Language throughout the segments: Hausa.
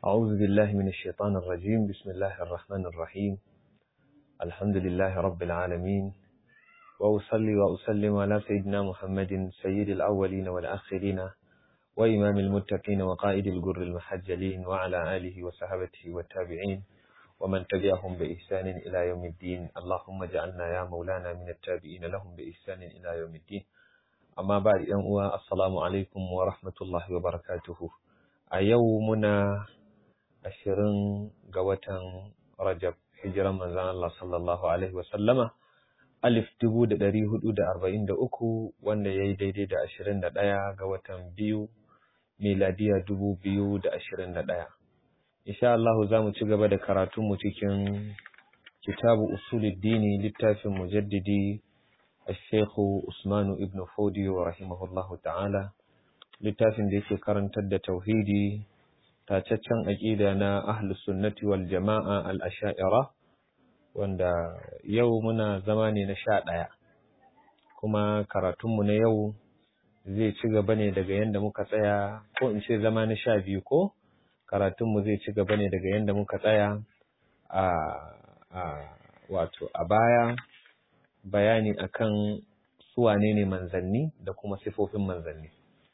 أعوذ بالله من الشيطان الرجيم بسم الله الرحمن الرحيم الحمد لله رب العالمين وأصلي وأسلم على سيدنا محمد سيد الأولين والآخرين وإمام المتقين وقائد الجر المحجلين وعلى آله وصحبه والتابعين ومن تبعهم بإحسان إلى يوم الدين اللهم اجعلنا يا مولانا من التابعين لهم بإحسان إلى يوم الدين أما بعد أن السلام عليكم ورحمة الله وبركاته أيومنا ashirin ga watan Rajab hijiran manzan Allah sallallahu Alaihi wasallama alif dubu da ɗari hudu da arba'in da uku wanda ya yi daidai da ashirin da ɗaya ga watan biyu miladiya dubu biyu da ashirin da ɗaya. Insha Allah za mu ci gaba da karatunmu cikin kitabu usuluddini littafin mujaddidi الشيخ Usmanu ibn Fodiyo rahimahullahu ta'ala littafin da yake karantar da tauhidi tacaccen aƙida na ahlus sunnati wal jama'a al-asha'ira wanda yau muna zama ne na sha ɗaya kuma karatunmu na yau zai ci gaba ne daga yadda muka tsaya ko in ce zama na sha biyu ko karatunmu zai ci gaba ne daga yadda muka tsaya a, a wato a baya bayani akan suwane ne manzanni da kuma sifofin manzanni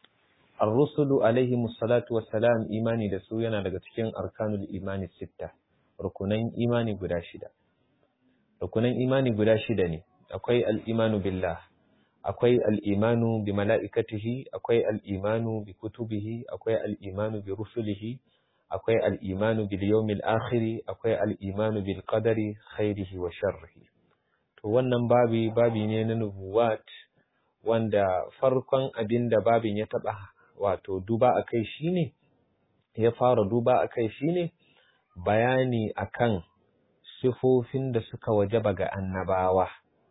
الرسل عليهم الصلاة والسلام إيماني da su yana daga cikin arkanul imani sitta rukunan imani guda shida rukunan imani guda shida ne akwai al-imanu billah akwai al-imanu bi mala'ikatihi akwai al-imanu bi kutubihi akwai al-imanu bi rusulihi akwai al-imanu bil yawmil akhir akwai al-imanu bil qadari khairihi wa sharrihi to wannan babi babi ne na nubuwat wanda farkon abinda babin ya taba wato duba a kai shi ne, ya fara duba a kai shi ne bayani akan sifofin da suka wajaba ga annabawa.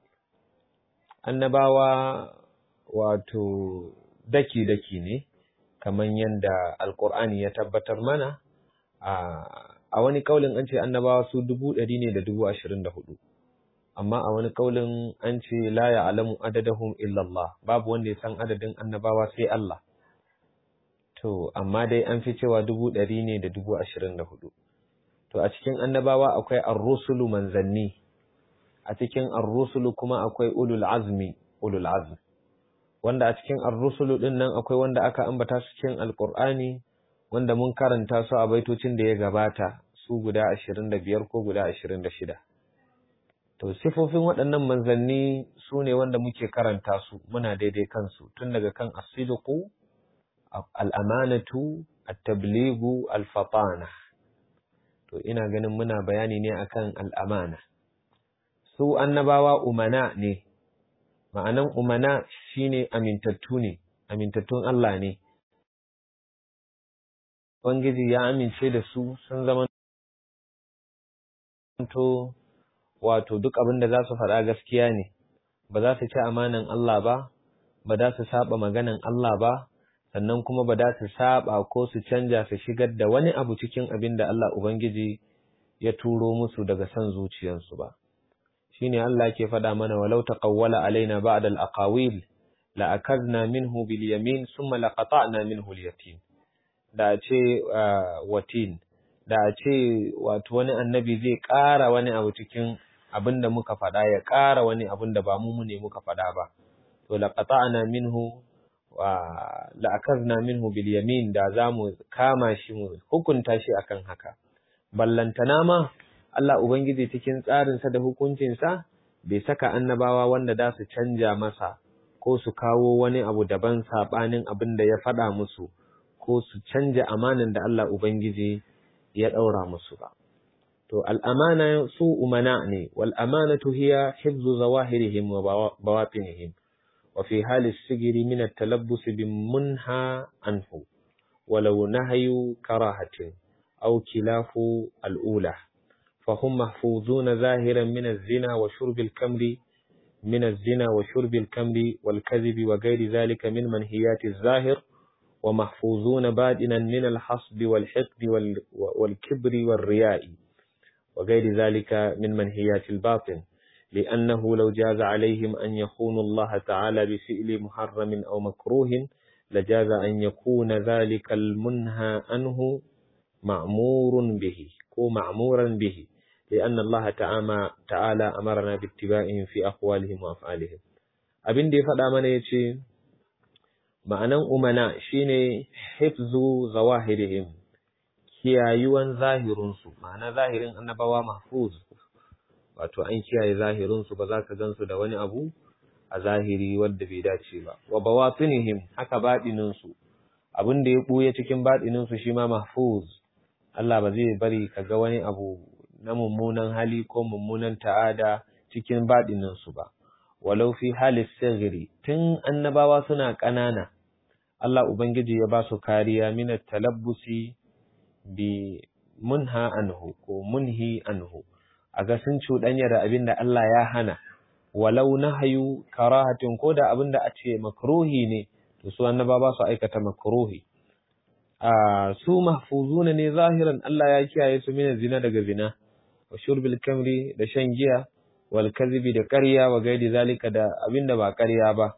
Annabawa wato daki-daki ne, kamar yadda Alƙur'ani ya tabbatar mana, a wani ƙaulin an ce annabawa su dubu ɗari ne da dubu ashirin da hudu. Amma a wani ƙaulin an ce la ya alamu adadahum illallah, babu wanda ya san adadin annabawa sai Allah. To, amma dai an fi cewa dubu ɗari ne da dubu ashirin da hudu. To, a cikin annabawa akwai arrusulu manzanni, a cikin arrusulu kuma akwai ulul azmi, ulul azmi. Wanda a cikin arrusulu ɗin nan akwai wanda aka ambata su cikin alƙur'ani, wanda mun karanta su a baitocin da ya gabata, su guda ashirin da biyar ko guda ashirin da shida. To, sifofin waɗannan manzanni su ne wanda muke karanta su, muna daidai kansu, tun daga kan asidiku, al'amanatu, al-tabligu, al-fatana. To, ina ganin muna bayani ne akan al'amana. Su annabawa umana ne, ma'anan umana shine amintattu ne, amintattun Allah ne. Ubangiji ya amince da su sun zama to wato duk abin da za su faɗa gaskiya ne, ba za su ci amanan Allah ba, ba za su saba maganan Allah ba, sannan kuma ba za su saba ko su canja su shigar da wani abu cikin abin da Allah Ubangiji ya turo musu daga son zuciyarsu ba. Shi ne Allah ke faɗa mana walau taqawwala alaina ba'da al-aqawil la akadna minhu bil yamin thumma laqata'na minhu al-yatim. Da ce watin da ce wato wani annabi zai ƙara wani abu cikin abin da muka faɗa ya ƙara wani abin da ba mu ne muka faɗa ba. To laqata'na minhu la'akazna minhu bil yamin da za mu kama shi mu hukunta shi akan haka ballantana ma Allah ubangiji cikin tsarinsa da hukuncinsa bai saka annabawa wanda da su canja masa ko su kawo wani abu daban sabanin abin da ya faɗa musu ko su canja amanin da Allah ubangiji ya ɗaura musu ba to al'amana su umana ne wal amanatu hiya hifzu zawahirihim wa bawatinihim وفي حال السجر من التلبس بمنهى عنه ولو نهي كراهة أو كلاف الأولى فهم محفوظون ظاهرا من الزنا وشرب الكمر من الزنا وشرب الكمر والكذب وغير ذلك من منهيات الظاهر ومحفوظون بادنا من الحصب والحقد والكبر والرياء وغير ذلك من منهيات الباطن لأنه لو جاز عليهم أن يخونوا الله تعالى بفعل محرم أو مكروه لجاز أن يكون ذلك المنهى عنه ma'murun bihi ko ma'muran bihi لأن الله تعالى تعالى أمرنا باتباعهم في أقوالهم وأفعالهم abin da ya faɗa mana ya ce ma'anan umana shine hifzu zawahirihim kiyayuwan zahirinsu ma'ana zahirin annabawa mahfuz wato an kiyaye zahirinsu ba za ka gansu da wani abu a zahiri wadda bai dace ba wa bawatinihim haka baɗininsu abin da ya ɓuya cikin baɗininsu shi ma mahfuz Allah ba zai bari ka ga wani abu na mummunan hali ko mummunan ta'ada cikin baɗininsu ba walau fi halis sigiri tun annabawa suna ƙanana Allah Ubangiji ya ba su kariya min talabbusi bi munha anhu ko munhi anhu a ga sun cuɗanya da abin da Allah ya hana walau nahayu karahatin ko da abin da a ce makruhi ne to su annaba ba su aikata makruhi a su mahfuzuna ne zahiran Allah ya kiyaye su min zina daga zina wa shurbil kamri da shan giya wal kadhibi da ƙarya wa gaidi zalika da abin da ba ƙarya ba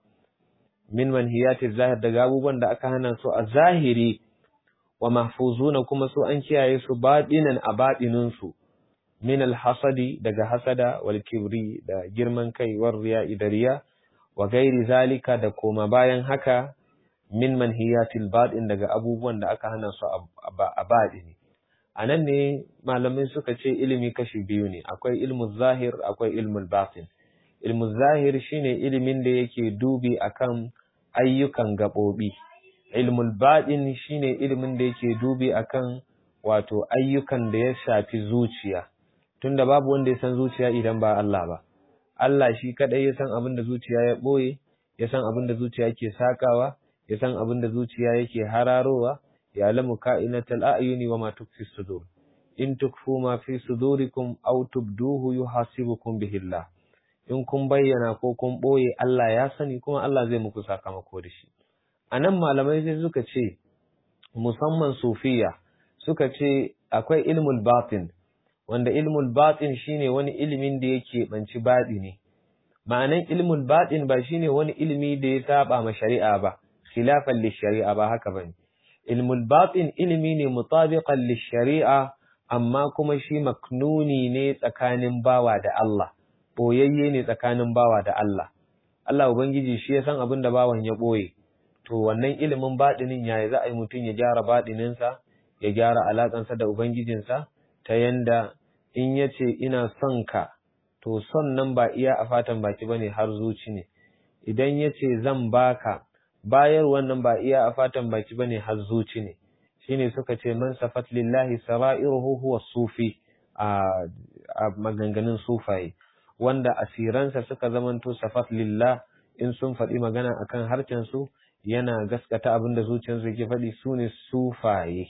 min manhiyati zahir daga abubuwan da aka hana su a zahiri wa mahfuzuna kuma su an kiyaye su baɗinan a baɗinin su min alhasadi daga hasada wal kibri da girman kai war riya idariya wa gairi zalika da koma bayan haka min manhiyatil baɗin daga abubuwan da aka hana su a baɗini a nan ne malamai suka ce ilimi kashi biyu ne akwai ilmu zahir akwai ilmul batin ilmu zahir shine ilimin da yake dubi akan ayyukan gaɓoɓi ilmul baɗin shine ilimin da yake dubi akan wato ayyukan da ya shafi zuciya tunda babu wanda ya san zuciya idan ba Allah ba Allah shi kadai ya san abin da zuciya ya ɓoye ya san abin da zuciya yake sakawa ya san abin da zuciya yake hararowa ya lamu ka'inatal a'yuni wa ma tukfi sudur in tukfu ma fi sudurikum aw tubduhu yuhasibukum bihi Allah in kun bayyana ko kun ɓoye Allah ya sani kuma Allah zai muku sakamako da shi a nan malamai sai suka ce musamman sufiya suka ce akwai ilmul batin wanda ilmul batin shine wani ilimin da yake banci baɗi ne ma'anan ilmul batin ba shine wani ilimi da ya saba ma shari'a ba khilafan lishari'a ba haka bane ilmul batin ilimi ne mutabiqan lishari'a amma kuma shi maknuni ne tsakanin bawa da Allah boyayye ne tsakanin bawa da Allah Allah ubangiji shi ya san abin da bawan ya boye to wannan ilimin baɗinin yaya za a yi mutum ya gyara baɗininsa ya gyara alaƙansa da ubangijinsa ta yanda in ya ce ina son ka to son nan ba iya a fatan baki bane har zuci ne idan ya ce zan baka bayar wannan ba iya a fatan baki bane har zuci ne shine suka ce man safat lillahi sara'iruhu huwa sufi a maganganun sufaye wanda asiransa suka zamanto safat lillah in sun faɗi magana akan harcen su yana gaskata abin da zuciyarsu ke faɗi su ne sufaye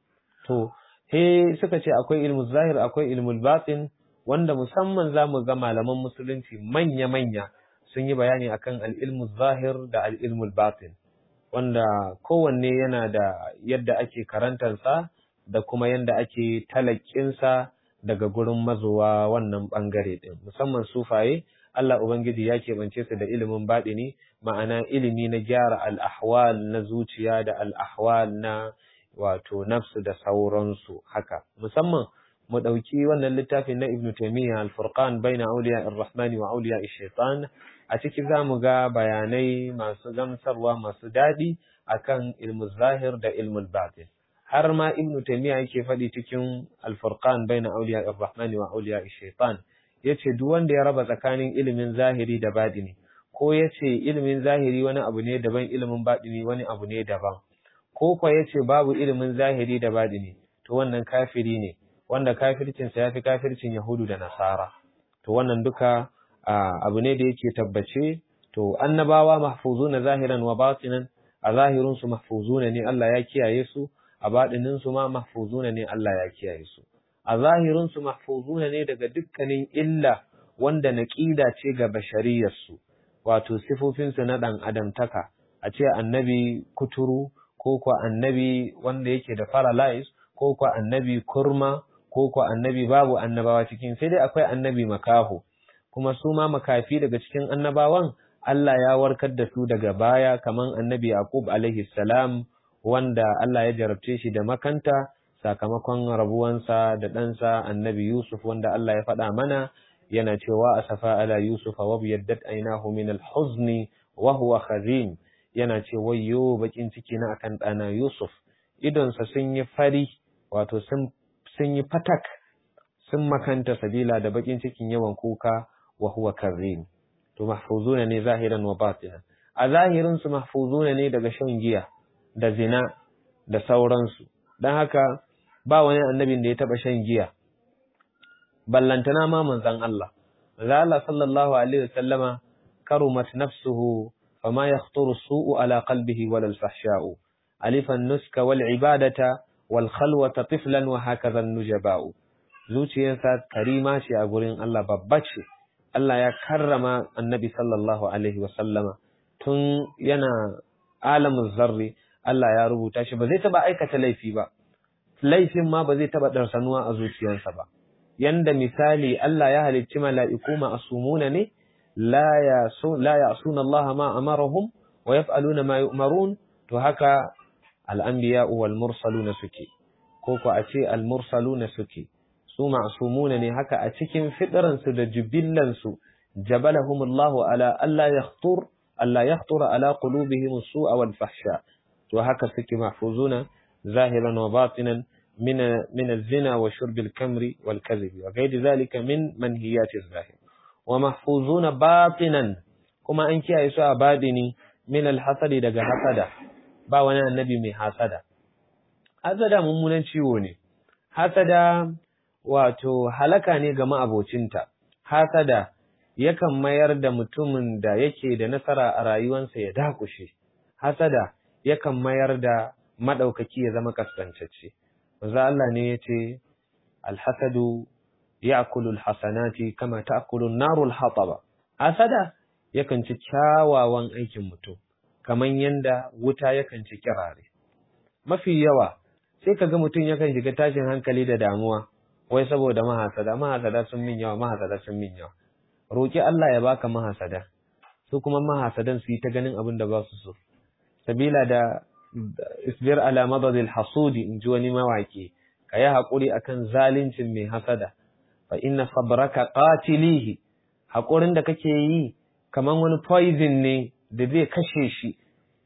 to he suka ce akwai ilmu zahir akwai ilmul batin wanda musamman za mu ga malaman musulunci manya-manya sun yi bayani akan al'ilmu zahir da al'ilmul batin wanda kowanne yana da yadda ake karantarsa da kuma yadda ake talakinsa daga gurin mazowa wannan ɓangare ɗin musamman sufaye Allah Ubangiji ya keɓance su da ilimin baɗini ma'ana ilimi na gyara al'ahwal na zuciya da al'ahwal na wato nafsu da sauransu haka musamman mu ɗauki wannan littafin na Ibn Taymiyyah al-Furqan baina awliya ar-Rahman wa awliya ash-Shaytan a ciki zamu ga bayanai masu gamsarwa masu daɗi akan ilmu zahir da ilmul batin har ma Ibn Taymiyyah yake faɗi cikin al-Furqan baina awliya ar-Rahman wa awliya ash-Shaytan yace duk wanda ya raba tsakanin ilimin zahiri da baɗini ko yace ilimin zahiri wani abu ne daban ilimin baɗini wani abu ne daban ko kwa yace babu ilimin zahiri da baɗini to wannan kafiri ne wanda kafircinsa ya fi kafircin Yahudu da Nasara. To wannan duka abu ne da yake tabbace, to annabawa mahfuzuna zahiran wa batinan, a zahirinsu mahfuzuna ne Allah ya kiyaye su, a baɗininsu ma mahfuzuna ne Allah ya kiyaye su. A zahirinsu mahfuzuna ne daga dukkanin illa wanda naƙida ce ga bashariyarsu, wato sifofinsu na ɗan adamtaka, a ce annabi kuturu, ko kwa annabi wanda yake da paralyze, ko kwa annabi kurma, ko ko annabi babu annabawa cikin sai dai akwai annabi makaho kuma su ma makafi daga cikin annabawan Allah ya warkar da su daga baya kaman annabi Yaqub alaihi salam wanda Allah ya jarabce shi da makanta sakamakon rabuwansa da ɗansa annabi Yusuf wanda Allah ya faɗa mana yana cewa asafa ala Yusuf wa biyaddat ainahu min al-huzni wa huwa khazin yana ce wayyo bakin ciki na akan ɗana Yusuf idonsa sun yi fari wato sun sun yi fatak sun makanta sabila da bakin cikin yawan kuka wa huwa kazim to mahfuzuna ne zahiran wa batinan a zahirin su mahfuzuna ne daga shan giya da zina da sauransu dan haka ba wani annabin da ya taba shan giya ballantana ma manzon Allah Allah sallallahu alaihi wasallama karumat nafsuhu fama yakhطuru as-su'u ala qalbihi wala al-fahsha'u alifa an-nuska wal ibadata wal khalwata tiflan wa hakaza an-nujaba'u zuciyarsa karima ce a gurin Allah babba ce Allah ya karrama annabi sallallahu alaihi wasallama tun yana alamin zarri Allah ya rubuta shi ba zai taba aikata laifi ba laifin ma ba zai taba darsanuwa a zuciyarsa ba yanda misali Allah ya halicci mala'iku ma'asumuna ne la yasu la ya'suna Allah ma amarahum wa yaf'aluna ma yu'marun to haka al-anbiya'u wal mursaluna suke ko ko a ce al-mursaluna suke su ma'sumuna ne haka a cikin fitransu da jubillansu jabalahumullahu ala alla yakhtur alla yakhtura ala qulubihim as-su'a wal fahsha to haka suke mahfuzuna zahiran wa batinan من من الزنا وشرب الكمر والكذب وغير ذلك من منهيات الظاهر ومحفوظون باطنا كما أنك يسوع بادني من الحسد daga hasada ba wani annabi mai hasada hasada mummunan ciwo ne hasada wato halaka ne ga ma'abocinta hasada yakan mayar da mutumin da yake da nasara a rayuwarsa ya dakushe hasada yakan mayar da madaukaki ya zama kaskantacce manzo Allah ne yace alhasadu ya'kulu alhasanati kama ta'kulu an-naru alhataba hasada yakan ci kyawawan aikin mutum kaman yanda wuta yakan ci kirare mafi yawa sai kaga mutum yakan shiga tashin hankali da damuwa wai saboda mahasada mahasada sun min yawa mahasada sun min yawa roki Allah ya baka mahasada su kuma mahasadan su yi ta ganin abin da ba su so sabila da isbir ala madadil hasudi in ji wani mawaki ka yi haƙuri akan zalincin mai hasada fa inna sabraka qatilihi haƙurin da kake yi kaman wani poison ne da zai kashe shi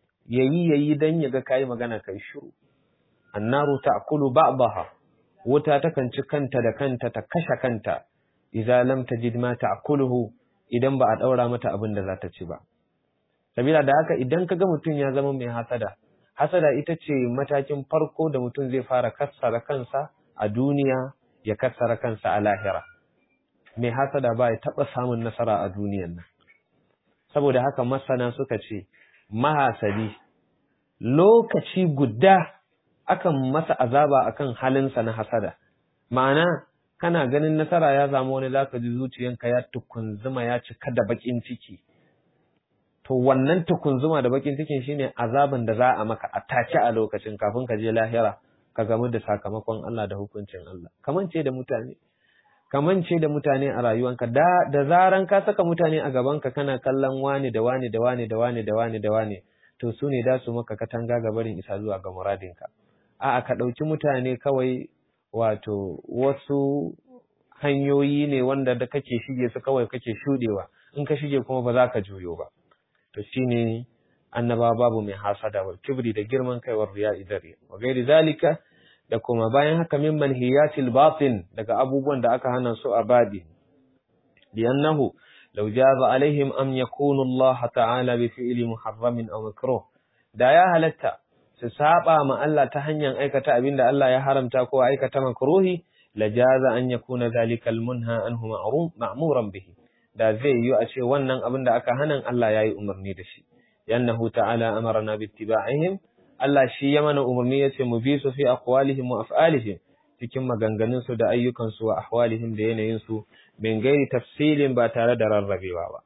yayi yayi dan ya ga kai magana kai shiru annaru ta'kulu ba'daha wuta takan ci kanta da kanta ta kashe kanta idza lam tajid ma ta'kuluhu idan ba a daura mata abin da za ta ci ba sabila da haka idan kaga mutum ya zama mai hasada hasada ita ce matakin farko da mutum zai fara kassara kansa a duniya ya kassara kansa a lahira mai hasada ba ya taɓa samun nasara a duniyan nan saboda haka masana suka ce mahasadi lokaci guda akan masa azaba akan halinsa na hasada ma'ana kana ganin nasara ya zama wani zaka ji zuciyanka ya tukunzuma ya cika da bakin ciki to wannan tukunzuma da bakin cikin shine azaban da za a maka a take a lokacin kafin ka je lahira ka gamu da sakamakon Allah da hukuncin Allah kamance da mutane kamance da mutane a rayuwanka da da zaran ka saka mutane a gabanka kana kallon wani da wani da wani da wani da wani da wani to su ne da su maka katanga ga barin isa zuwa ga muradinka a'a ka ɗauki mutane kawai wato wasu hanyoyi ne wanda da kake shige su kawai kake shudewa in ka shige kuma ba za ka juyo ba to shine annaba babu mai hasada wal kibri da girman kai war riya idari wa gairi zalika da kuma bayan haka min manhiyatil batin daga abubuwan da aka hana su a badi li'annahu law jaza alaihim am yakunu Allah ta'ala bi fi'li muharramin aw makruh da ya halatta su saba ma Allah ta hanyar aikata abinda Allah ya haramta ko aikata makruhi la jaza an yakuna zalika al munha anhu ma'muran bihi da zai yi a ce wannan abin da aka hanan Allah ya yi umarni da shi yannahu ta'ala amarna bi ittiba'ihim Allah shi ya mana umarni yace mu bi su fi aqwalihim wa af'alihim cikin maganganun su da ayyukan su wa ahwalihim da yanayin su min gairi tafsilin ba tare da rarrabewa ba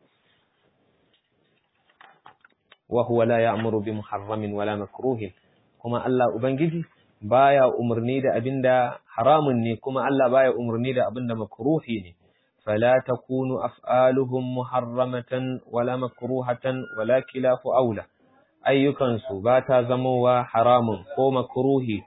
wa huwa la ya'muru bi muharramin wala makruhin kuma Allah ubangiji baya umarni da abinda haramun ne kuma Allah baya umarni da abinda makruhi ne فلا تكون أفعالهم محرمة ولا مكروهة ولا خلاف أولى ayyukansu ba ta zamowa haramun ko makruhi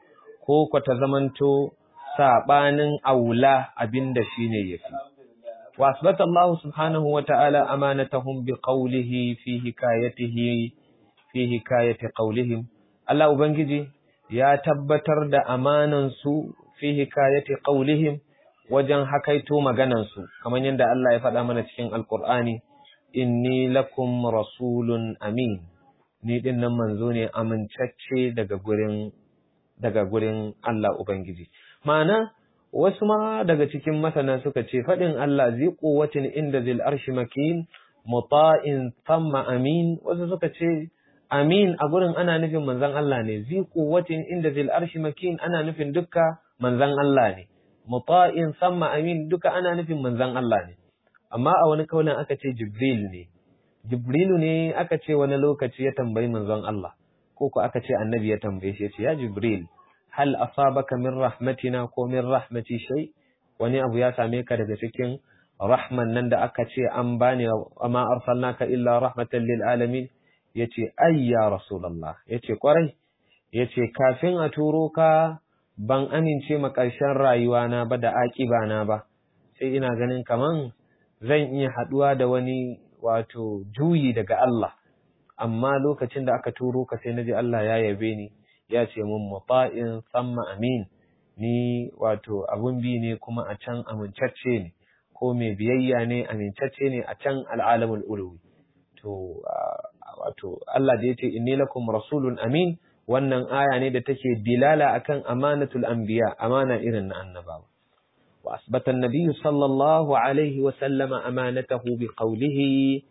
ko ko ta zamanto sabanin aula abinda shine yafi wa asbata Allah subhanahu wa ta'ala amanatahum bi qawlihi fi hikayatihi fi hikayati qawlihim Allah ubangiji ya tabbatar da amanan su fi hikayati qawlihim wajen hakaito maganan su kamar yadda Allah ya faɗa mana cikin alqur'ani inni lakum rasulun amin ni din nan manzo ne amincacce daga gurin daga gurin Allah ubangiji ma'ana wasu ma daga cikin masana suka ce faɗin Allah zai quwwatin inda zil arshi makin muta'in thumma amin wasu suka ce amin a gurin ana nufin manzon Allah ne zai quwwatin inda zil arshi makin ana nufin dukka manzon Allah ne muta'in thumma amin duka ana nufin manzon Allah ne amma a wani kaulin aka ce Jibril ne Jibrilu ne aka ce wani lokaci ya tambayi manzon Allah ko ko aka ce annabi ya tambaye shi ya ce ya Jibril hal asabaka min rahmatina ko min rahmati shay wani abu ya same ka daga cikin rahman nan da aka ce an bani amma arsalnaka illa rahmatan lil alamin yace ay ya rasulullah yace kwarai yace kafin a turo ka ban amince ma ƙarshen rayuwa na ba da aƙiba na ba sai ina ganin kaman zan iya haɗuwa da wani wato juyi daga Allah amma lokacin da aka turo ka sai naji Allah ya yabe ni ya ce mun muta'in samma amin ni wato abun bi ne kuma a can amincacce ne ko mai biyayya ne amincacce ne a can al'alamul uluwi to wato Allah da yace inni lakum rasulun amin wannan aya ne da take dilala akan amanatul anbiya amana irin na annabawa wa asbata an-nabiy sallallahu alaihi wa sallama amanatahu bi qawlihi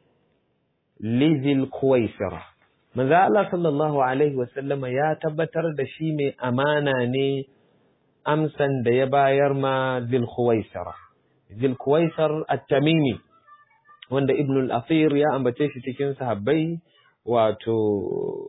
lizil kuwaisira manzo Allah sallallahu alaihi wasallama ya tabbatar da shi mai amana ne amsan da ya bayar ma zil kuwaisira zil kuwaisar at-tamimi wanda ibn al-athir ya ambace shi cikin sahabbai wato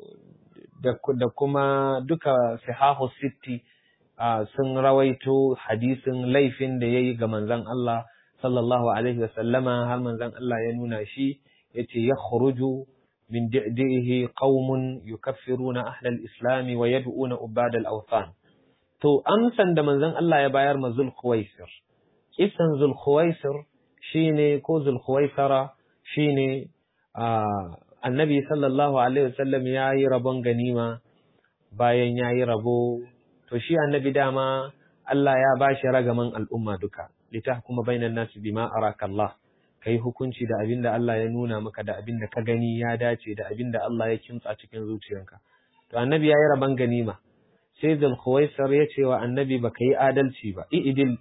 da kuma duka sahahu sitti sun rawaito hadisin laifin da yayi ga manzon Allah sallallahu alaihi wasallama har manzon Allah ya nuna shi yace yakhruju min di'dihi qaumun yukaffiruna ahla al-islam wa yad'una ubad al-awthan to amsan da manzon Allah ya bayar ma Zul Khuwaisir kisan Zul Khuwaisir shine ko Zul Khuwaisara shine annabi sallallahu alaihi wasallam yayi rabon ganima bayan yayi rabo to shi annabi dama Allah ya bashi ragaman al'umma duka litahkuma bainan nasi bima araka Allah ka yi hukunci da abin da Allah ya nuna maka da abin da ka gani ya dace da abin da Allah ya kimtsa cikin zuciyarka. To annabi ya yi rabon ganima, sai Zulkhuwaisar ya ce wa annabi ba ka yi adalci ba, i'idil,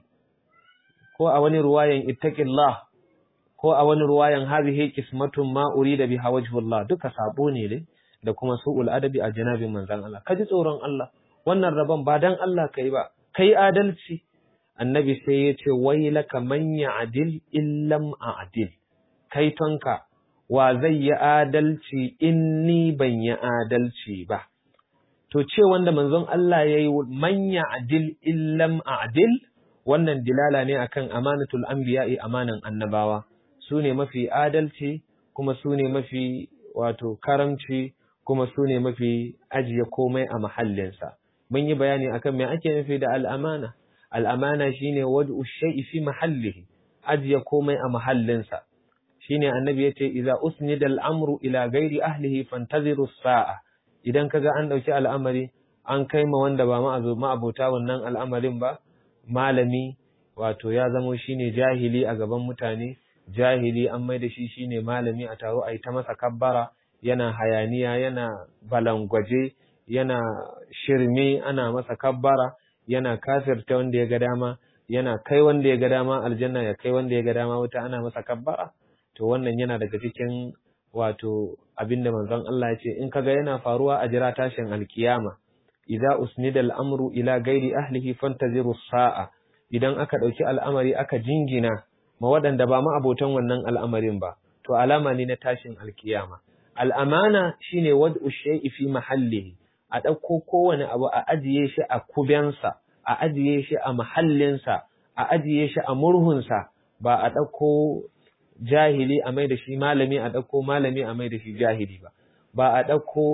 ko a wani ruwayan ittaqillah ko a wani ruwayan hadhihi qismatun ma urida biha wajhullah duka sabo ne dai da kuma su'ul adabi a janabin manzon Allah. Ka ji tsoron Allah, wannan rabon ba dan Allah kai ba, kai adalci. annabi sai ya ce wai laka man ya'dil illam a'dil kai tonka wa zai yi adalci in ni ban yi adalci ba to ce wanda manzon Allah yayi man ya'dil illam a'dil wannan dilala ne akan amanatul anbiya'i amanan annabawa su ne mafi adalci kuma su ne mafi wato karamci kuma su ne mafi ajiye komai a mahallinsa mun yi bayani akan me ake nufi da al'amana al'amana shi ne wadda shai'i fi mahallihi, ajiye komai a mahallinsa, shi ne annabi ya ce, Iza usni da al'amuru ila gairi ahlihi fantaziru sa'a, idan kaga an ɗauki al'amari, an kai ma wanda ba ma'abota wannan al'amarin ba, malami, wato ya zamo shi ne jahili a gaban mutane, jahili an mai da shi shi ne malami a taro a yi ta masa kabbara, yana hayaniya, yana balangwaje, yana shirme, ana masa kabbara. yana kafirta wanda ya ga dama yana kai wanda ya ga dama aljanna ya kai wanda ya ga dama wuta ana masa kabbara to wannan yana daga cikin wato abinda manzon Allah ya ce in kaga yana faruwa a jira tashin alkiyama idza usnida al-amru ila ghairi ahlihi fantaziru sa'a idan aka dauki al'amari aka jingina ma waɗanda ba ma abotan wannan al'amarin ba to alama ne na tashin alkiyama al'amana shine wad'u shay'i fi mahallihi a ɗauko kowane abu a ajiye shi a kubensa, a ajiye shi a mahallinsa, a ajiye shi a murhunsa, ba a ɗauko jahili a mai da shi malami a ɗauko malami a mai da shi jahili ba, ba a ɗauko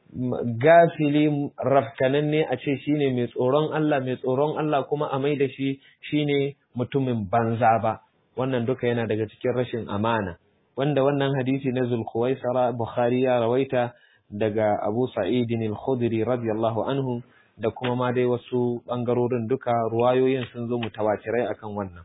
gafili rafkananne a ce shine mai tsoron Allah mai tsoron Allah kuma a mai da shi shine mutumin banza ba wannan duka yana daga cikin rashin amana wanda wannan hadisi na Zulkhuwaisara Bukhari ya rawaita daga Abu Sa'id al-Khudri radiyallahu anhu da kuma ma dai wasu bangarorin duka ruwayoyin sun zo mutawatirai akan wannan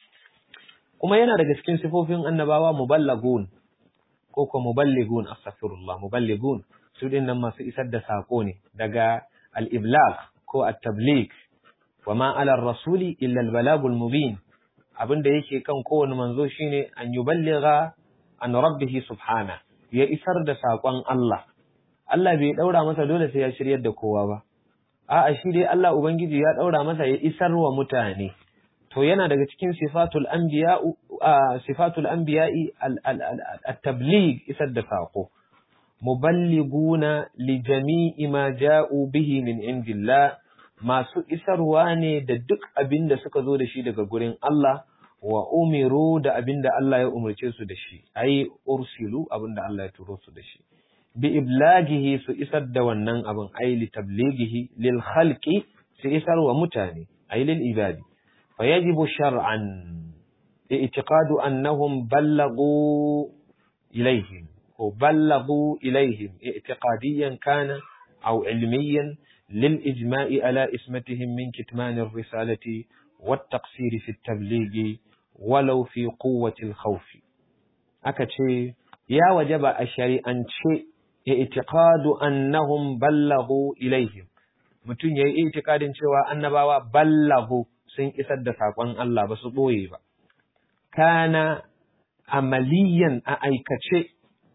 kuma yana daga cikin sifofin annabawa muballagun ko ko muballigun astaghfirullah muballigun su din nan masu isar da sako ne daga al-iblagh ko at-tabligh wa ma ala rasuli illa al-balagul mubin abinda yake kan kowane manzo shine an yuballigha an rabbih subhana ya isar da sakon Allah Allah bai daura masa dole sai ya shiryar da kowa ba a'a shi dai Allah ubangiji ya daura masa ya isar wa mutane to yana daga cikin sifatul anbiya sifatul anbiya'i at-tabligh isar da sako muballiguna li jami'i ma ja'u bihi min indillah masu isarwa ne da duk abin da suka zo da shi daga gurin Allah wa umiru da abin da Allah ya umarce su da shi ai ursilu abin da Allah ya turo su da shi bi iblagihi su isar da wannan abin ai li tablighihi lil khalqi su isar wa mutane ai lil ibadi fa yajibu shar'an i'tiqadu annahum ballagu ilayhim ko ballagu ilayhim i'tiqadiyan kana aw ilmiyan للإجماع على اسمتهم من كتمان الرسالة والتقصير في التبليغ ولو في قوة الخوف أكتشي يا وجب الشريعة اعتقاد أنهم بلغوا إليهم mutum ya yi itikadin cewa annabawa ballagu sun isar da saƙon Allah ba su ɓoye ba, kana amaliyan a aikace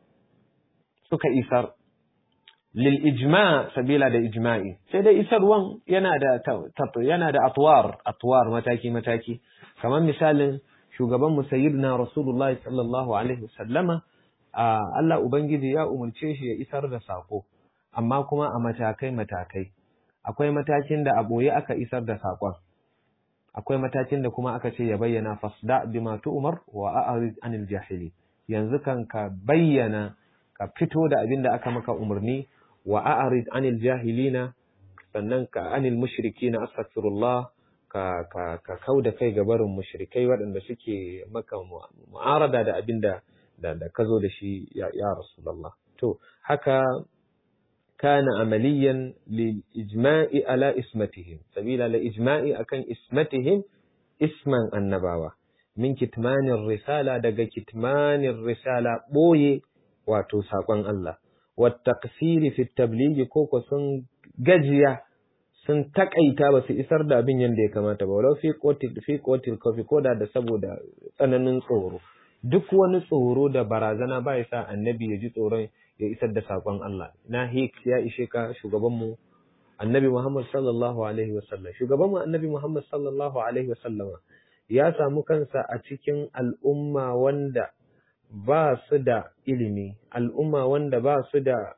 suka isar lil ijma sabila da ijma'i sai dai isarwan yana da yana da atwar atwar mataki mataki kamar misalin shugaban mu sayyidina rasulullahi sallallahu alaihi wasallama Allah ubangiji ya umarce shi ya isar da sako amma kuma a matakai matakai akwai matakin da a boye aka isar da sakon akwai matakin da kuma aka ce ya bayyana fasda bima tu'mar wa a'rid anil jahili yanzu kan ka bayyana ka fito da abin da aka maka umarni wa a'rid anil jahilina sannan ka anil mushrikina astaghfirullah ka ka ka kauda kai ga barin mushrikai waɗanda suke maka mu'arada da abinda da da kazo da shi ya, ya rasulullah to haka kana amaliyan lil ijma'i ala ismatihim sabila la ijma'i akan ismatihim isman annabawa min kitmanir risala daga kitmanir risala boye wato sakon Allah والتقصير في التبليغ koko sun gajiya sun takaita ba su isar da abin yadda ya kamata ba walau fi kotil fi kotil kofi koda da saboda tsananin tsoro duk wani tsoro da barazana ba ya sa annabi ya ji tsoron ya isar da sakon Allah na hik ya ishe ka shugaban mu annabi Muhammad sallallahu alaihi wasallam shugaban mu annabi Muhammad sallallahu alaihi wasallam ya samu kansa a cikin al'umma wanda ba su da ilimi, al'umma wanda ba su da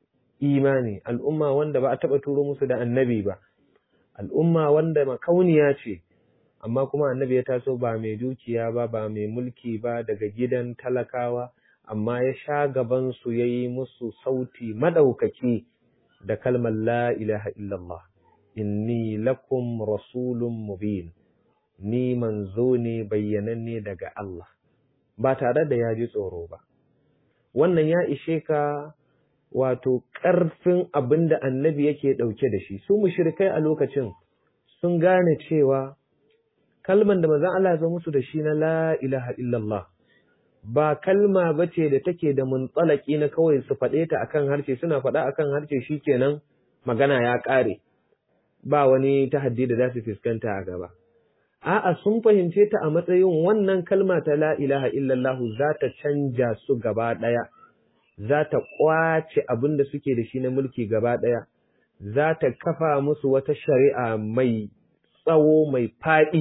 imani, al'umma wanda ba a taɓa turo musu da annabi ba, al'umma wanda makauniya ce, amma kuma annabi ya taso ba mai dukiya ba, ba mai mulki ba daga gidan talakawa, amma ya sha gabansu ya yi musu sauti maɗaukaki da kalmar La ilaha illallah, inni lakum rasulun mubin, ni manzo ne bayyananne daga Allah. ba tare da ya ji tsoro ba. Wannan ya ishe ka wato ƙarfin abin da annabi yake ɗauke da shi, su mushrikai a lokacin sun gane cewa kalman da mazan Allah ya musu da shi na la ilaha illallah ba kalma ba ce da take da muntsalaki na kawai su faɗe ta akan harshe suna faɗa akan harshe shikenan magana ya ƙare ba wani tahaddi da za su fuskanta a gaba. A'a sun fahimce ta a matsayin wannan kalma ta la ilaha illallahu za ta canja su gaba ɗaya, za ta ƙwace abin da suke da shi na mulki gaba ɗaya, za ta kafa musu wata shari'a mai tsawo mai faɗi,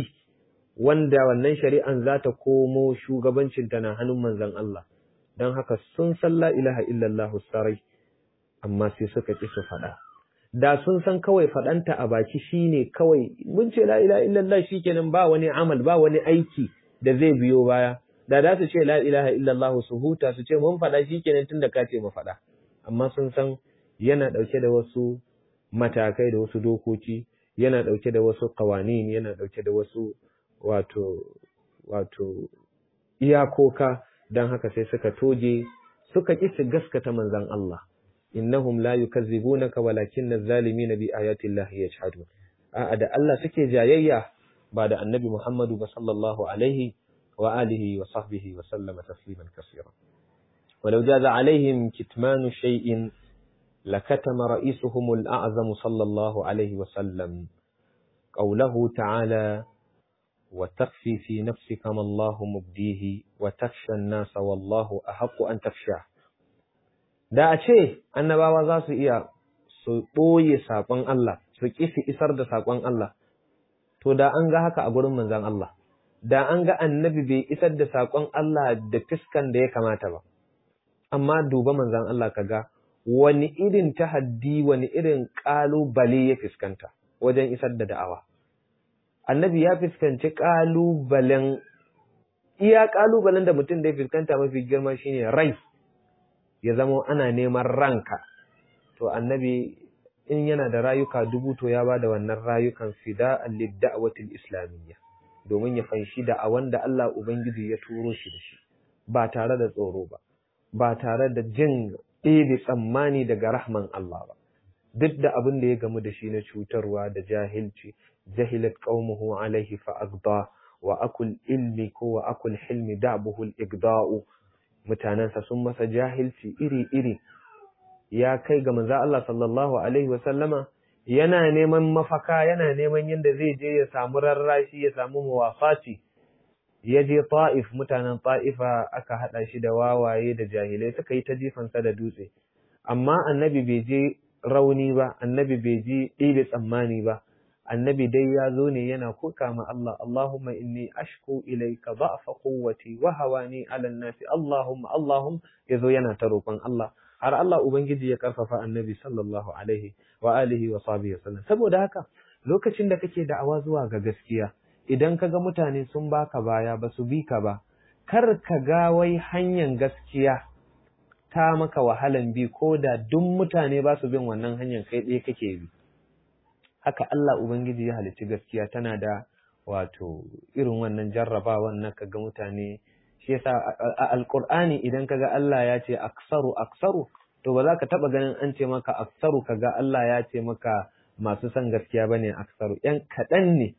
wanda wannan shari'an za ta komo shugabancinta na hannun manzon Allah. Don haka sun san la ilaha illallahu sarai, amma sai suka ƙi su faɗa. da sun san kawai faɗanta a baki shine kawai mun ce la ilaha illallah shikenan ba wani amal ba wani aiki da zai biyo baya da za su ce la ilaha illallah su huta su ce mun faɗa shikenan tunda ka ce mu faɗa amma sun san yana ɗauke da wasu matakai da wasu dokoki yana ɗauke da wasu ƙawanin yana ɗauke da wasu wato wato iyakoka don haka sai suka toje suka ƙi su gaskata manzon Allah innahum la yukazzibunaka walakin az-zalimina bi ayati llahi yajhadun a'a da Allah suke jayayya ba da annabi Muhammadu ba sallallahu alaihi wa alihi wa sahbihi wa sallama tasliman kaseera ولو جاز عليهم كتمان شيء لكتم رئيسهم الأعظم صلى الله عليه وسلم قوله تعالى وتخفي في نفسك ما الله مبديه وتخشى الناس والله أحق أن تخشاه da a ce annabawa za su iya su ɓoye saƙon Allah su ƙi su isar da saƙon Allah to da an ga haka a gurin manzon Allah da an ga annabi bai isar da saƙon Allah da fiskan da ya kamata ba amma duba manzon Allah kaga wani irin tahaddi wani irin ƙalubale ya fuskanta wajen isar da da'awa annabi ya fuskanci ƙalubalen iya ƙalubalen da mutum da ya fuskanta mafi girma shine rai ya zama ana neman ranka to annabi in yana da rayuka dubu to ya bada wannan rayukan fida'an lid-da'watil islamiyya domin ya fanshi da a wanda Allah ubangiji ya turo shi da shi ba tare da tsoro ba ba tare da jin ɗebe tsammani daga rahman Allah ba duk da abin da ya gamu da shi na cutarwa da jahilci jahilat qaumuhu alaihi fa agda wa akul ilmi ko wa akul hilmi da'buhu al-igda'u mutanansa sun masa jahilci iri iri ya kai ga manzo Allah sallallahu alaihi wa sallama yana neman mafaka yana neman yadda zai je ya samu rarrashi ya samu muwafati ya je ta'if mutanen ta'ifa aka haɗa shi da wawaye da jahilai suka yi ta jifansa da dutse amma annabi bai je rauni ba annabi bai je ɗebe tsammani ba annabi dai ya zo ne yana kuka ma Allah Allahumma inni ashku ilayka da'fa quwwati wa hawani 'ala an-nasi Allahumma Allahum yazo yana ta roƙon Allah har Allah ubangiji ya karfafa annabi sallallahu alaihi wa alihi wa sahbihi wasallam saboda haka lokacin da kake da'awa zuwa ga gaskiya idan ka ga mutane sun baka baya ba su bi ka ba, kar ka ga wai hanyar gaskiya ta maka wahalan bi ko da duk mutane ba su bin wannan hanyar kai ɗaya kake bi. Haka Allah Ubangiji ya halicci gaskiya tana da wato irin wannan jarrabawan na ka ga mutane shi yasa a alƙur'ani idan ka ga Allah ya ce aksaru aksaru to ba za ka taɓa ganin an ce maka aksaru ka ga Allah ya ce maka masu son gaskiya bane aksaru ‘yan kaɗan ne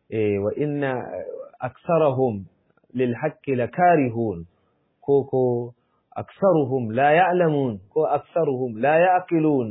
wa inna aksarahum lil haqqi lakarihun ko ko aksaruhum la ya'lamun ko aksaruhum la ya'qilun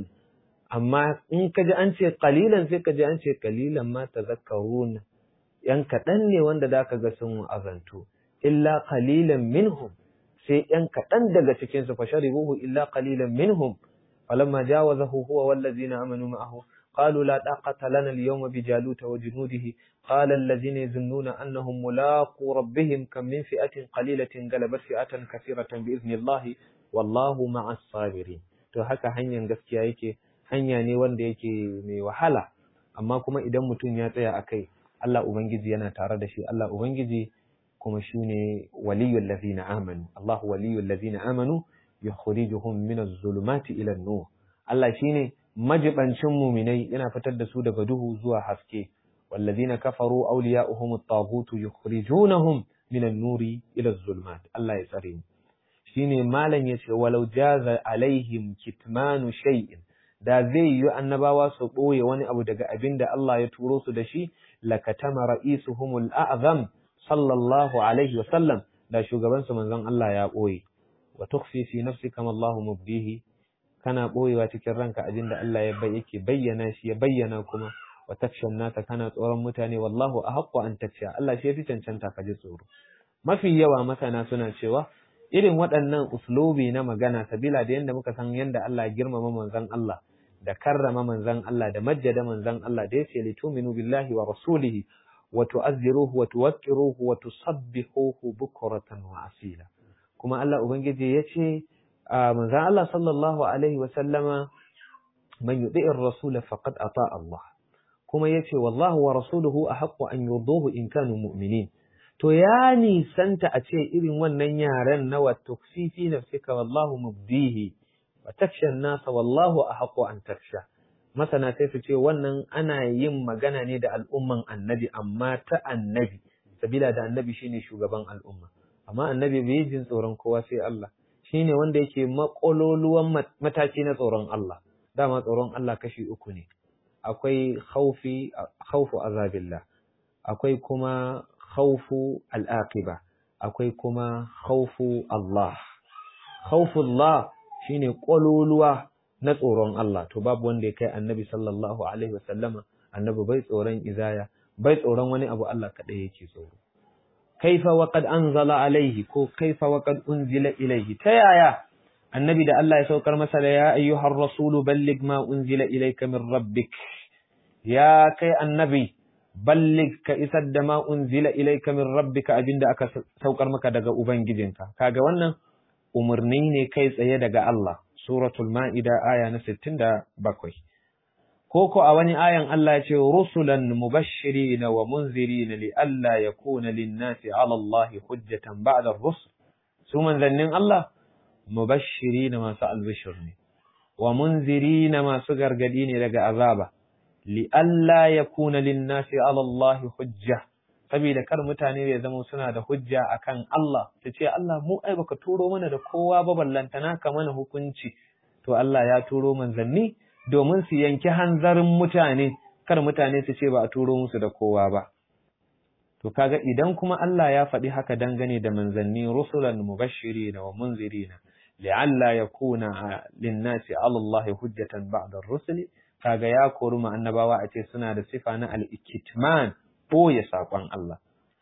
amma in kaji an ce qalilan sai kaji an ce qalilan ma tazakkarun yan kadan ne wanda zaka ga sun azantu illa qalilan minhum sai yan kadan daga cikin su fasharibuhu illa qalilan minhum falamma jawazahu huwa wallazina amanu ma'ahu قالوا لا طاقة لنا اليوم بجالوت وجنوده قال الذين يظنون أنهم ملاقو ربهم كم من فئة قليلة غلبت فئة كثيرة بإذن الله والله مع الصابرين to haka hanyar gaskiya yake hanya ne wanda yake mai wahala amma kuma idan mutum ya tsaya a kai Allah Ubangiji yana tare da shi Allah Ubangiji kuma shi ne waliyul ladina amanu Allah waliyul ladina amanu yukhrijuhum min az-zulumati ila an-nur Allah shine majibancin muminai yana fitar da su daga duhu zuwa haske wallazina kafaru awliya'uhum at-taghut yukhrijunahum min an-nuri ila az-zulumat Allah ya tsare mu shine malam yace walau jaza alaihim kitmanu shay'in da zai yi annabawa su boye wani abu daga abinda Allah ya turo su da shi lakatama ra'isuhum al-a'zam sallallahu alaihi wa sallam da shugaban su manzon Allah ya boye wa tukhfi fi nafsika ma Allahu mubdihi kana ɓoyewa cikin ranka abin da Allah ya bai yake bayyana shi ya bayyana kuma wa takshan nasa kana tsoron mutane wallahu ahaqqu an taksha Allah shi yafi cancanta ka ji tsoro mafi yawa masana suna cewa irin waɗannan uslubi na magana sabila da yanda muka san yanda Allah ya girmama manzon Allah da karrama manzon Allah da majjada manzon Allah da yace lituminu billahi wa rasulihi wa tu'azziruhu wa tuwaqqiruhu wa tusabbihuhu bukratan wa asila kuma Allah ubangiji yace manzan Allah sallallahu Alaihi wasallama man yuɗi'in rasula faqad ata Allah kuma yace wallahu wa rasuluhu a haƙƙo an yurduhu in kanu mu'minin to ya nisanta a ce irin wannan yaren na wa tukfifi nafsika wallahu mubdihi wa taksha nasa wallahu ahqqu an taksha masana sai su ce wannan ana yin magana ne da al'umman annabi amma ta annabi sabila da annabi shine shugaban al'umma amma annabi bai jin tsoron kowa sai Allah shine wanda yake makololuwan mataki na tsoron Allah dama tsoron Allah kashi uku ne akwai khaufi khaufu azabillah akwai kuma khaufu al'aqiba akwai kuma khaufu Allah khaufullah shine kololuwa na tsoron Allah to babu wanda ya kai annabi sallallahu alaihi wasallama annabi bai tsoron izaya bai tsoron wani abu Allah kadai yake tsoro kaifa wa qad anzala alaihi ko kaifa wa qad unzila ilaihi ta yaya annabi da Allah ya saukar masa da ya ayyuhar rasulu balligh ma unzila ilayka min rabbik ya kai annabi ballig ka isar da ma unzila ilayka min rabbika abinda aka saukar maka daga ubangijinka kaga wannan umarni ne kai tsaye daga Allah suratul ma'ida aya na 67 ko ko a wani ayan Allah ya ce rusulan mubashirin wa munzirin li alla yakuna lin-nasi 'ala Allah hujjatan ba'da ar-rusul su manzannin Allah mubashirin masu albishir ne wa munzirin masu gargadi ne daga azaba li alla yakuna lin-nasi 'ala Allah hujja saboda kar mutane ya zama suna da hujja akan Allah ta ce Allah mu ai baka turo mana da kowa ba ballantana ka mana hukunci to Allah ya turo manzanni domin su yanki hanzarin mutane kar mutane su ce ba a turo musu da kowa ba to kaga idan kuma Allah ya faɗi haka dangane da manzanni rusulan mubashirin wa munzirin li'alla yakuna lin-nasi 'ala Allah hujjatan ba'da ar-rusuli kaga ya kori mu annabawa a ce suna da sifa na al-ikitman ɓoye saƙon Allah.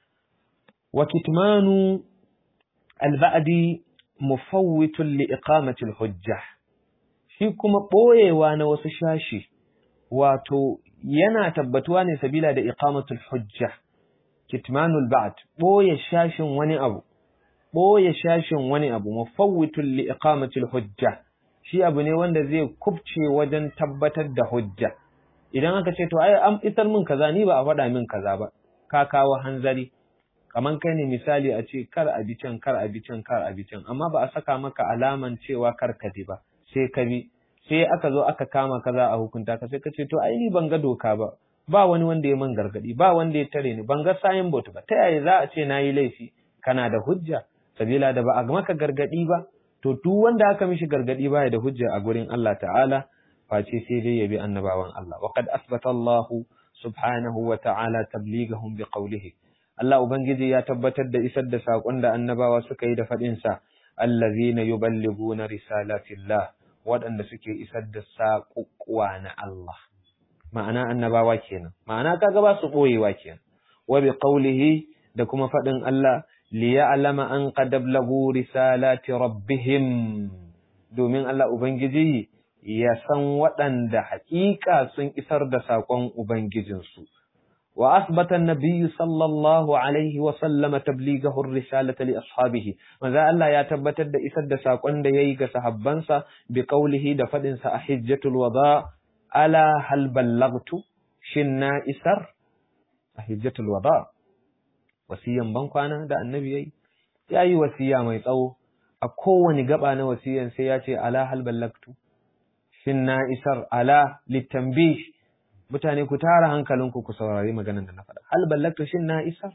Wa kitmanu alba'adi mufawwitun li iqamatil hujja. Shi kuma ɓoyewa na wasu shashi, wato yana tabbatuwa ne sabila da iqamatul hujja. Kitmanul ba'd ɓoye shashin wani abu, ɓoye shashin wani abu mufawwitun li iqamatil hujja. Shi abu ne wanda zai kubce wajen tabbatar da hujja. idan aka ce to ai an isar min kaza ni ba a faɗa min kaza ba ka kawo hanzari kaman kai ne misali a ce kar a bi can kar a bi can kar a bi can amma ba a saka maka alaman cewa kar ka bi ba sai ka bi sai aka zo aka kama kaza a hukunta ka sai ka ce to ai ni ban ga doka ba ba wani wanda ya man gargadi ba wanda ya tare ni ban ga sayin bot ba ta yaya za a ce na yi laifi kana da hujja sabila da ba a maka gargadi ba to duk wanda aka mishi gargadi ba ya da hujja a gurin Allah ta'ala face sai dai yabi annabawan Allah wa qad asbata Allah subhanahu wa ta'ala tablighahum bi qawlihi Allah ubangiji ya tabbatar da isar da sakon da annabawa suka yi da fadin sa allazina yuballighuna risalatillah waɗanda suke isar da saƙuƙuwa na Allah ma'ana annabawa kenan ma'ana kaga ba su boyewa kenan wa bi qawlihi da kuma fadin Allah liya'lama an qad ablagu risalati rabbihim domin Allah ubangiji ya san waɗanda haƙiƙa sun isar da saƙon Ubangijinsu. Wa asbata nabiyyu sallallahu alaihi wa sallama tablighahu risalata li ashabihi manzo Allah ya tabbatar da isar da saƙon da yayi ga sahabbansa bi qawlihi da fadin sa a hijjatul wada ala hal ballagtu shin na isar a hijjatul wada wasiyan bankwana da annabi yayi yayi wasiya mai tsawo a kowane gaba na wasiyan sai ya ce ala hal ballagtu shin na isar ala littambi mutane ku tara hankalinku ku saurari maganar da na faɗa hal ballagtu shin na isar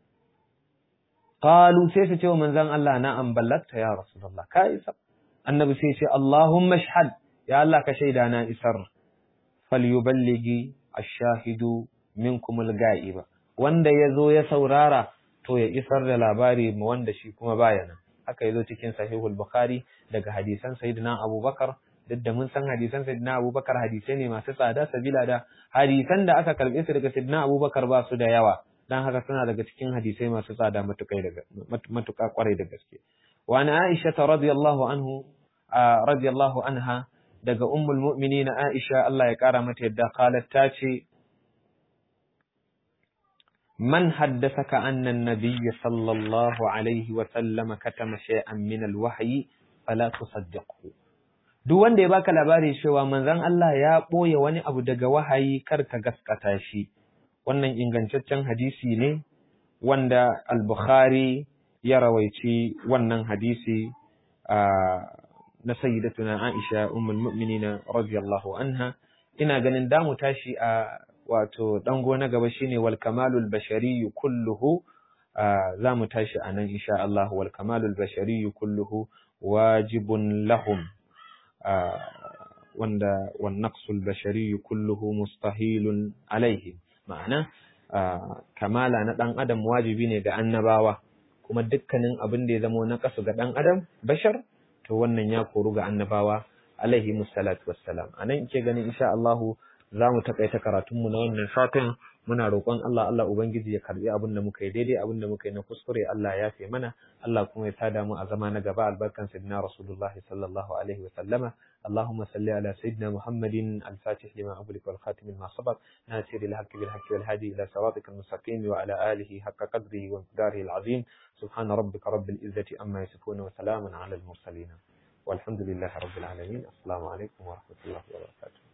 qalu sai su ce wa manzon Allah na an ballagta ya rasulullah ka isar annabi sai ce allahumma shahad ya Allah ka shaida na isar falyuballigi ash-shahidu minkum al-ga'iba wanda yazo ya saurara to ya isar da labari mu wanda shi kuma baya nan haka yazo cikin sahihul bukhari daga hadisan sayyidina abubakar duk da mun san hadisan sayyidina abubakar hadisai ne masu tsada sabila da hadisan da aka karbe su daga sayyidina abubakar ba su da yawa dan haka suna daga cikin hadisai masu tsada matukai daga matuka kwarai da gaske wa ana aisha radiyallahu anhu radiyallahu anha daga ummul mu'minin aisha Allah ya kara mata yadda qalat ta ce من حدثك أن النبي صلى الله عليه وسلم كتم شيئا من الوحي فلا تصدقه duk wanda ya baka labari cewa manzon Allah ya ɓoye wani abu daga wahayi kar ka gaskata shi wannan ingantaccen hadisi ne wanda al-Bukhari ya rawaici wannan hadisi na sayyidatuna Aisha ummul mu'minina radiyallahu anha ina ganin damu tashi a wato dango na gaba shine wal kamalul bashari kulluhu za mu tashi a nan insha Allah wal kamalul bashari kulluhu wajibun lahum wanda wan naqsul bashari kulluhu mustahilun alaihi ma'ana kamala na dan adam wajibi ne ga annabawa kuma dukkanin abin da ya zama na kasu ga dan adam bashar to wannan ya koru ga annabawa alaihi musallatu wassalam anan ke ganin insha Allah za mu takaita karatunmu na wannan satin muna roƙon Allah Allah ubangiji ya karbi abin da muka yi daidai abin da muka yi na kuskure Allah ya fi mana Allah kuma ya tada mu a zama na gaba albarkan sayyidina Rasulullah sallallahu alaihi wa sallama اللهم صل على سيدنا محمد الفاتح لما أغلق والخاتم لما سبق ناصر الحق بالحق والهادي إلى صراطك المستقيم وعلى آله حق قدره ومقداره العظيم سبحان ربك رب العزة أما يصفون وسلام على المرسلين والحمد لله رب العالمين السلام عليكم ورحمة الله وبركاته